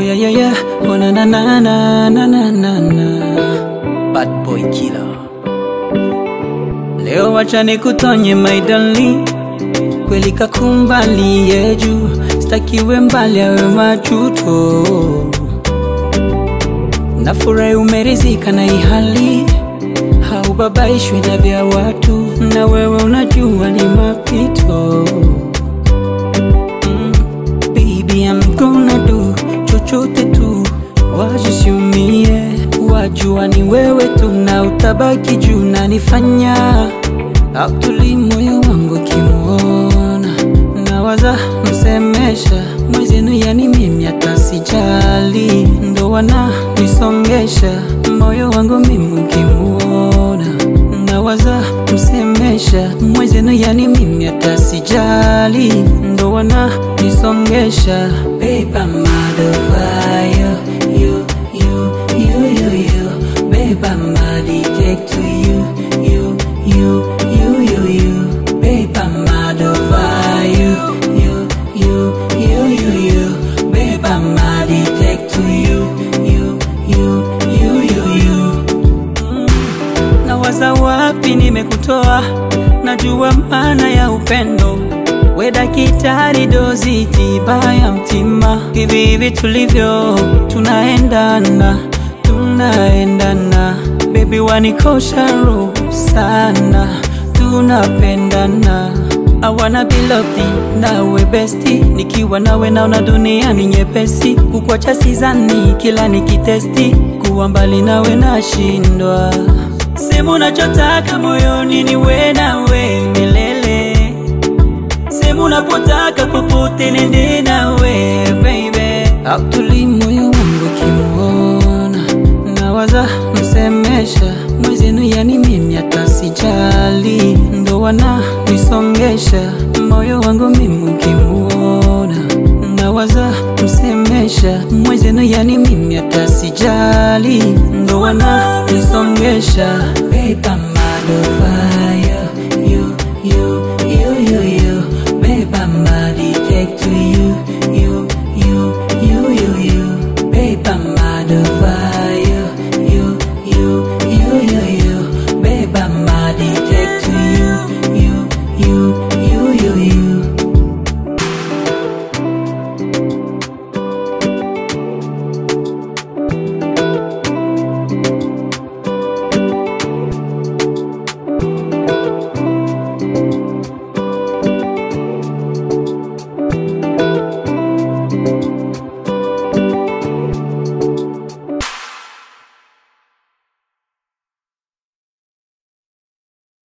yeah, yeah, yeah. Oh, na, na, na, na, na, na, na, na. Bad boy killer. Leo wacha nikutonye my darling, kweli kakumbali yeju, stakiwe mbali awe majuto. Nafurahi umerizika na hii hali, haubabaishwi na vya watu, na wewe unajua ni mapito. Mm, baby I'm gonna do chochote tu, wajisiumie, wajua ni wewe tu, na utabaki juu na nifanya autuli moyo wangu kimuona, nawaza msemesha mwezenu, yani mimi hata sijali, ndo wana nisongesha moyo wangu mimi ukimuona, nawaza msemesha mwezenu, yani mimi hata sijali, ndo wana nisongesha Babe, I'm mad over you, you, you, you, you, you. Babe, I'm addicted to you, you, you, you, you, you. Babe, I'm mad over you, you, you, you, you, you. Babe, I'm addicted to you, you, you, you, you, you. Nawaza wapi nimekutoa, najua maana ya upendo. We daktari, dozi tiba ya mtima, hivi hivi tulivyo, tunaendana, tunaendana. Baby wanikosha roho sana, tunapendana. I wanna be loved nawe besti, nikiwa nawe naona dunia ni nyepesi, kukwacha sizani, kila nikitesti, kuwa mbali nawe nashindwa. Sema unachotaka moyoni, niwe nawe milele sehemu unapotaka popote nende nawe baby, autuli moyo wangu kimuona, nawaza msemesha mwezenu, yani mimi hata sijali, ndo wana nisongesha moyo wangu mimi ukimuona, nawaza msemesha mwezenu, yani mimi hata sijali, ndo wana nisongesha Babe, I'm mad over you